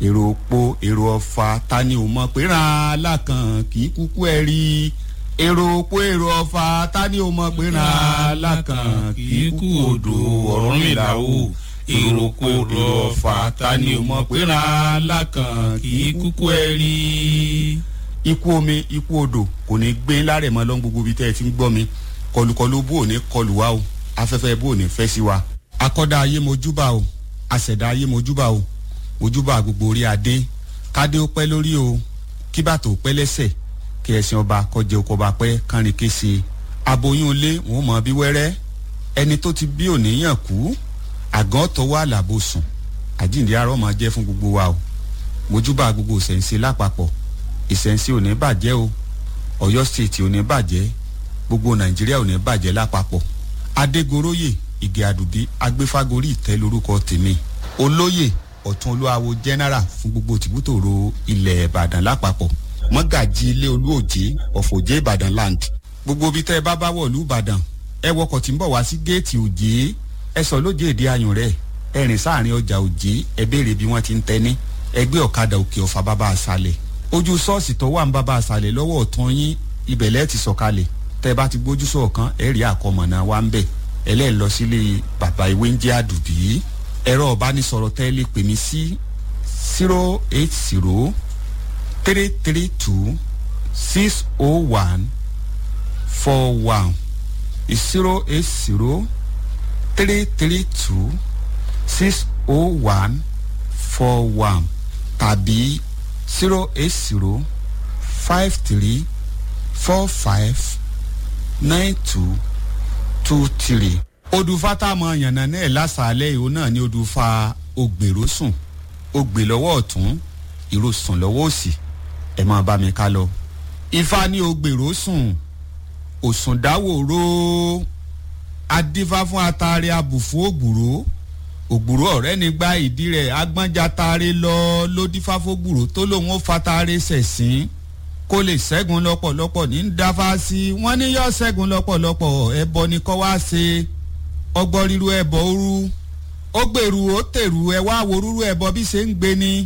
èrò òpó èrò ọ̀fà ta ni ò mọ̀ pé ràn án lákàn kì í kúkú ẹ̀ rí èrò òpó èrò ọ̀fà ta ni ò mọ̀ pé ràn án lákàn kì í kú odò ọ̀rọ̀ mi là ó èrò òpó èrò ọ̀fà ta ni ò mọ̀ pé ràn án lákàn kì í kúkú ẹ̀ rí. ikú omi ikú odò kò ní gbé lárẹ̀ mọ́ lọ́n gbogbo ibi tẹ́ ẹ ti ń gbọ́ mi kọlùkọlù bó ò ní kọlù wa o afẹ́fẹ́ bó ò ní fẹ́ sí wa akọ́dá ayé mojúbà o àṣẹ̀dá ayé mojúbà o mojúbà gbogbo orí adé kádé ó pẹ́ lórí o kí bàtò ó pẹ́ lẹ́sẹ̀ kí ẹ̀sìn ọba kọjẹ oko ọba pẹ́ kánrin kése aboyún ilé wọn mọ bí wẹ́rẹ́ ẹni tó ti bí òníyàn kú àgàn tọwọ́ àlàbò sùn àjíǹde arọ́ máa jẹ́ fún gbogbo wa o mojúbà gbogbo ìṣẹ̀ǹsẹ̀ lápapọ̀ ìṣẹ̀ǹsẹ̀ ò ní bàjẹ́ o ọ̀yọ́ stéètì ò ní bàjẹ́ gbogbo nàìjíríà ò ní bàjẹ́ lápapọ̀ adégoróyè ìgè àdùbí agbéfágorí ìtẹ́ lórúkọ tèmi olóyè ọ̀tún olúwawo general fún gbogbo tìbútòrò ilẹ̀ ìbàdàn lápapọ̀ mọ́gàjì ilé olúòjé ọ̀fọ̀jẹ́ ìbàdàn land gbogbo ibi tẹ́ ẹ bá bá wọ̀lú ìbàdàn ẹ wọkọ̀ tí ń bọ̀ wá sí géètì òjé ẹ sọ lójé èdè ayùn rẹ̀ ẹ rìn sáàrin ọjà òjé ẹ béèrè bí wọ́n ti ń tẹ́ni ẹgbẹ́ ọ̀kadà òkè ọ̀fà bàbá àṣàlẹ̀ ojú ṣọ́ọ̀ṣì tó wà ń bàbá àṣàlẹ̀ lọ́wọ́ ọ̀tún yín ibẹ̀lẹ́ ti sọ̀kalẹ̀ tẹ́ bá ti gbójú sọ̀kan ẹ rí àkọmọ̀nà wa ń bẹ̀ ẹlẹ́ẹ̀ lọ sílé bàbá ìwé ń jẹ́ àdùbí ẹ̀rọ ọ̀bánisọ̀rọ̀ tẹ́ lè pè mí sí zero eight zero three three two six oh one four one zero eight zero three three two six oh one four one tàbí zero eight zero five three four five nine two two three. odùfà tá a mọ yànnà náà lásàálẹ̀ ìhó náà ni odùfà ògbèrò sùn ògbè lọ́wọ́ ọ̀tún ìró sùn lọ́wọ́ òsì ẹ̀ máa bá mi ká lọ. ifá ní ògbèrò sùn òsùn dáwòró adífá fún atare abùfú ògbùrò ògbùrò ọ̀rẹ́ ní gba ìdí rẹ̀ agbọ́njà tare lọ ló dífá fógbùrò tó lòun ó fatare sẹ̀sìn kó lè ṣẹ́gun lọ́pọ̀lọpọ̀ ní dáfá sí wọ́n ní yọ ṣẹ́gun lọ́pọ̀lọpọ̀ ẹbọ ni kọ́ wá ṣe ọgbọ́n ríru ẹbọ òru ó gbèrú ó tèrú ẹ wá wo rúru ẹbọ bí ṣe ń gbé ni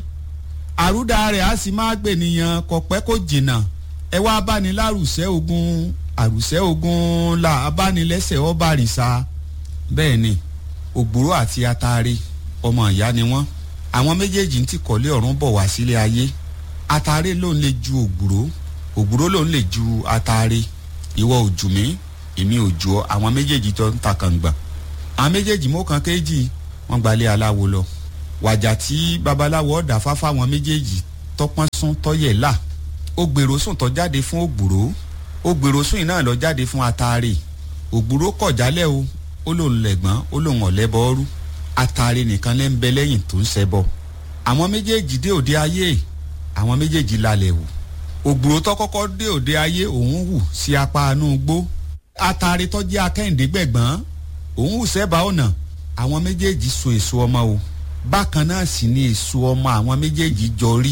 àrúdà rẹ̀ á sì máa gbè nìyàn kọ̀pẹ́ kò jìnnà ẹ wá báni lárùsẹ́ ogun àrùsẹ́ ogun là abánilẹ́sẹ̀ ọba àrìsà bẹ́ẹ̀ ni ògbúrò àti atare ọmọ ìyá ni wọ́n àwọn méjèèjì ń tìkọ́lé ọ̀run bọ̀ wá sílé ayé atare ló ń lè ju ògbúrò ògbúrò ló ń lè ju atare ìwọ òjù mí èmi òjù ọ àwọn méjèèjì tó ń ta kàngbà àwọn méjèèjì mọ́ kan kéjì wọ́n gbalẹ̀ aláwo lọ wàjà tí babaláwo ọ̀dà fáfá àwọn méjèèjì tọpọ́n sún tọ́yẹ̀ là ó gbèrò sùn tó jáde fún ògbúrò ó gbèrò sùn iná lọ jáde fún atare ògbúrò kọ̀ jálẹ̀ o ó lòun lẹ̀gbọ́n ó lòun ọ̀lẹ́bọ̀ ọ́rú atare nìkan lẹ́ ń bẹ lẹ́yìn tó ń ṣẹbọ àwọn méjèèjì dé òde ayé àwọn méjèèjì lálẹ́ wò ògbúrò tó kọ́kọ́ dé òde ayé òun hù sí apá inú gbó atare tó jẹ́ akẹ́hìndé gbẹ̀gbọ́n òun hù sẹ́bàá ọ̀nà àwọn méjèèjì so èso ọmọ o bákan náà sì ni èso ọmọ àwọn méjèèjì jọ rí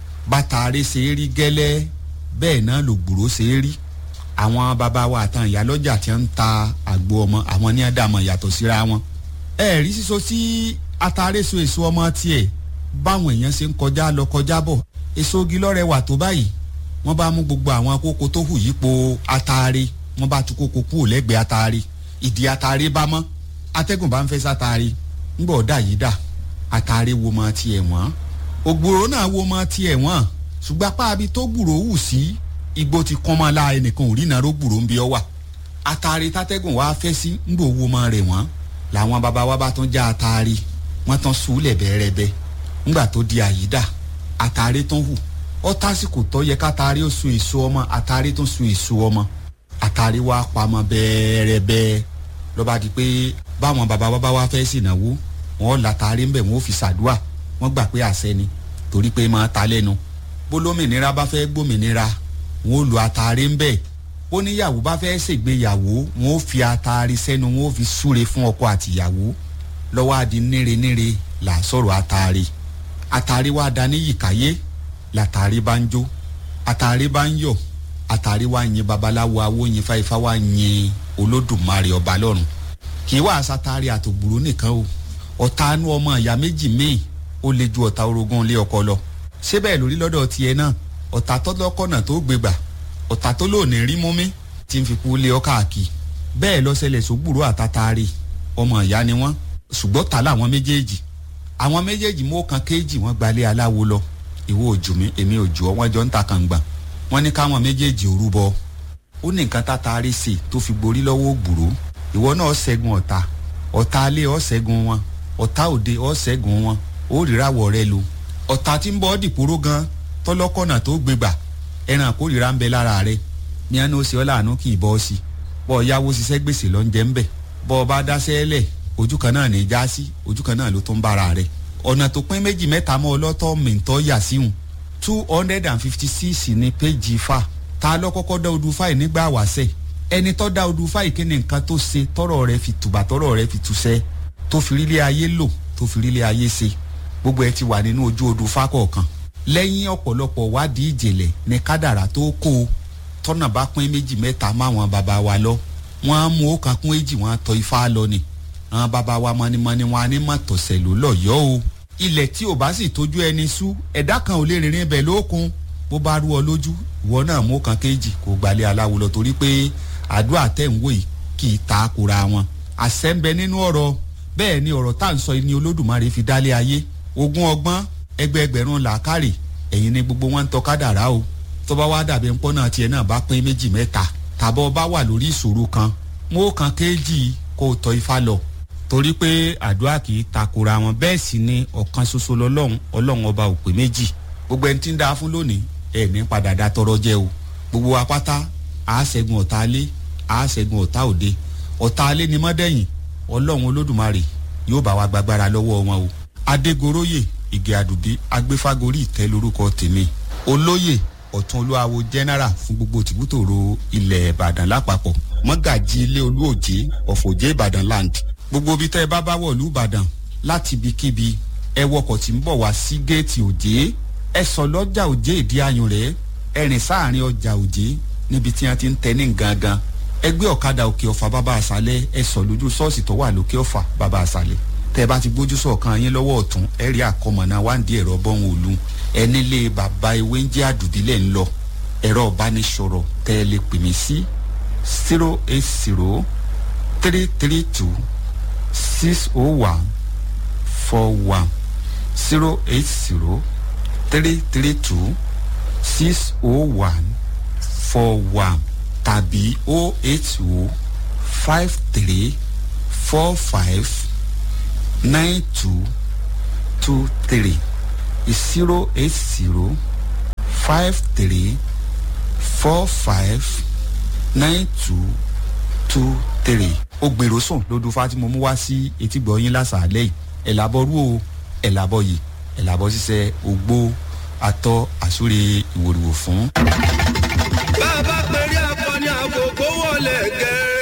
bàtàrí ṣe é rí gẹ́lẹ́ bẹ́ẹ̀ náà lògbòrò ṣe é rí àwọn bàbá wa àtàn ìyálọ́jà tí ń ta àgbo ọmọ àwọn ní àdàmọ̀ yàtọ̀ síra wọn. ẹ rí sísọ tí atare so èso ọmọ tiẹ̀ báwọn èèyàn ṣe ń kọjá lọ kọjá bọ̀ èso igi lọ́rẹ̀ wà tó báyìí wọ́n bá mú gbogbo àwọn kókó tó hù yípo atare wọ́n bá tu kókó kúrò lẹ́gbẹ̀ẹ́ atare ìdí atare bá mọ́ atẹ́gùn bá ń fẹ́ sátare ńgbọ̀ ọ̀dà yìí dà atare wo mọ tiẹ̀ wọ́n ògbòrò náà wo mọ tiẹ̀ wọ́n ṣùgbọ́n apá abi tó gbùrò hù sí igbó ti kán mọ́ la ẹnìkan ò rí iná ró gbùrò ń bí ọ wà atare tátẹ́gùn wá fẹ́ sí ńgbò wo mọ rẹ̀ wọ́n làwọn baba wa bá tún já atare wọ́n tán sùúlẹ̀ bẹ́ẹ̀rẹ́bẹ́ ńgbà tó di àyídà atare tán hù ọ tásìkò tó yẹ kátare ó sun èso ọmọ atare tó sun èso ọmọ atare wa pamọ́ bẹ́ẹ̀rẹ́bẹ́ lọ́ba di pé báwọn baba wa bá wá fẹ́ sìnàwó wọn látàrí ń bẹ̀ wọn ò fi ṣàdúà wọn gbà pé àṣẹ ni torí pé máa ta lẹ́nu bólómìnira bá fẹ́ gbòmìnira wọn ò lo àtàrí ń bẹ̀ bóníyàwó bá fẹ́ ṣègbéyàwó wọn ò fi àtàrí sẹ́nu wọn ò fi súre fún ọkọ àtìyàwó lọ́wọ́ àdí níre níre là sọ̀rọ̀ àtàrí àtàrí wa dání yìkáyé làtàrí bá ń jó àtàrí bá ń yọ̀ àtàrí wa yin babaláwo awo yin fáifá wa yin olódùmarè ọba lọ́run kì í wá àsátàrí àtògbòrò nìkan o ọ̀tánú ọmọ ìyá méjì míì ó le ju ọ̀tá orogún ilé ọkọ lọ ṣé bẹ́ẹ̀ lórí lọ́dọ̀ tiẹ̀ náà ọ̀tá tọ́lọ́kọ̀nà tó gbégbà ọ̀tá tó lóòní rí mú mi tí ń fi kú lé ọ káàkiri bẹ́ẹ̀ ló ṣẹlẹ̀ sógbùrú àtàtàrí ọmọ ìyá ni wọ́n ṣùgbọ́n ta làwọn méjèèjì àwọn méjèèjì mú kan kéèjì wọ́n gbalé aláwo lọ ìwọ òjò mi èmi òjò ọ wọ́n jọ ń ta kàngbà wọ́n ní káwọn méjèèjì òrúbọ ó ní nǹkan tàtàrí sí tó fi gborí lọ́wọ́ ògbùrú ìwọ náà ṣẹ́gun ọ̀tá ọ̀tá alẹ́ ọ̀ ṣẹ́gun wọn ọ̀tá òde ọ̀ ṣẹ́gun wọn ó ríràwọ̀ rẹ lu ọ̀tá tí ń bọ́ dìpóró gan tọ́lọ́kọ̀nà tó gbégbà ẹran àkórìíra ń bẹ lára rẹ ní àná ó ṣe ọ́ láàánú kì í bọ́ sí bọ́ ọ yáwó ṣiṣẹ́ gbèsè lọ ń jẹ́ ń bẹ̀ bọ́ ọ bá dáṣẹ́ lẹ̀ ojú kan náà ní í já sí ojú kan náà ló tó ń bára rẹ ọ̀nà tó pín méjì mẹ́ta mọ́ ọlọ́tọ̀ mìntọ́ yà síhùn two hundred and fifty six ní péjì fa ta lọ́kọ́kọ́ dá odù fáì nígbà wàṣẹ̀ ẹni tó dá odù fáì kí ni nǹkan tó ṣe tọrọ rẹ fi tùbà tọrọ rẹ fi túṣẹ́ tó fi rílé ayé lò tó fi rílé ayé ṣe gbogbo ẹ ti wà nínú ojú odù fá kọ̀ọ̀kan lẹ́yìn ọ̀pọ̀lọpọ̀ wádìí ìjìnlẹ̀ ní kádàrá tó kó o tọ́nà bá pín méjì mẹ́ta máwọn bàbá wa lọ wọ́n á mú ọkàn kún èjì wọ́n á tọ́ ifá lọ ni àwọn bàbá wa mọ́nimọ́ni wọn á ní má tọ̀sẹ̀ ló lọ́yọ́ o ilẹ̀ tí ò bá sì tójú ẹni sú ẹ̀dá kan ò lè rìnrìn ibẹ̀ lókun bó bá rú ọ lójú ìwọ náà mú ọkàn kéjì kó gbalẹ̀ aláwo lọ torí pé àdúrà tẹ̀ ń wò yìí kì í ta kura wọn àṣẹ ń bẹ nínú ọ̀rọ̀ bẹ́ẹ̀ ni ọ̀rọ̀ tá à ń sọ ni olódùmarè fi dálé ayé ogún ọgbọ́n ẹgbẹẹgbẹ̀rún làákàrè ẹ̀yin ni gbogbo wọn ń tọ́ kádàrá o tó bá wá dàbí ńpọ́n náà tiẹ̀ náà bá pín méjì mẹ́ta tàbọ̀ bá wà lórí ìṣòro kan mú kan kéjì kó o tọ́ ifá lọ torí pé àdúrà kì í takora wọn bẹ́ẹ̀ sì ni ọ̀kan ṣoṣo lọ́lọ́run ọlọ́run ọba ò pé méjì gbogbo ẹni tí ń dáa fún lónìí ẹ̀ ní padà dá tọrọ jẹ o gbogbo wa pátá a ṣẹ́gun ọ̀tá alé a ṣẹ́gun ọ̀tá òde ọ̀tá alé ni mọ́dẹ̀yìn ọlọ́run olódùmarè yóò bá wa gbàgbára lọ́wọ́ wọn o adégoróyè ìgè àdùbí agbéfágorí ìtẹ́ lórúkọ tèmi olóyè ọ̀tún olúwawo general fún gbogbo tìbútòrò ilẹ̀ ìbàdàn lápapọ̀ mọ́gàjì ilé olúòjé ọ̀fọ̀jẹ́ ìbàdàn land gbogbo ibi tẹ́ ẹ bá bá wọ̀lú ìbàdàn láti ibikíbi ẹ wọkọ̀ tí ń bọ̀ wá sí géètì òjé ẹ sọ lọ́jà òjé ìdí ayùn rẹ̀ ẹ rìn sáàrin ọjà òjé níbi tí wọ́n ti ń tẹ ní gangan ẹ gbé ọ̀kadà òkè ọ̀fà bàbá àṣálẹ̀ ẹ sọ lójú ṣọ́ọ̀ṣì tó wà lókè ọ̀fà bàbá àṣálẹ̀ tẹ́ ẹ bá ti gbójú sọ̀kan yín lọ́wọ́ ọ̀tún ẹ rí àkọmọ̀nà wáǹdí ẹ̀rọ bọ́hùn òlu ẹ nílé bàbá ewé ń jẹ́ àdùdílẹ̀ ń lọ ẹ̀rọ ìbánisọ̀rọ̀ tẹ́ ẹ lè pè mí sí zero eight zero three three two six oh one four one zero eight zero three three two six oh one four one tàbí oh eight oh five three four five nine two two three zero eight zero five three four five nine two two three. ó gbèrò sùn lódú fátìmọ mú wá sí etígbọ̀ yín lásàálẹ̀ yìí ẹ̀ làbọ̀ rú o ẹ̀ làbọ̀ yìí ẹ̀ làbọ̀ ṣiṣẹ́ ògbó atọ́ àsúre ìwòrìwò fún. bá a bá pèrè akọni àkókò wọlé gẹ.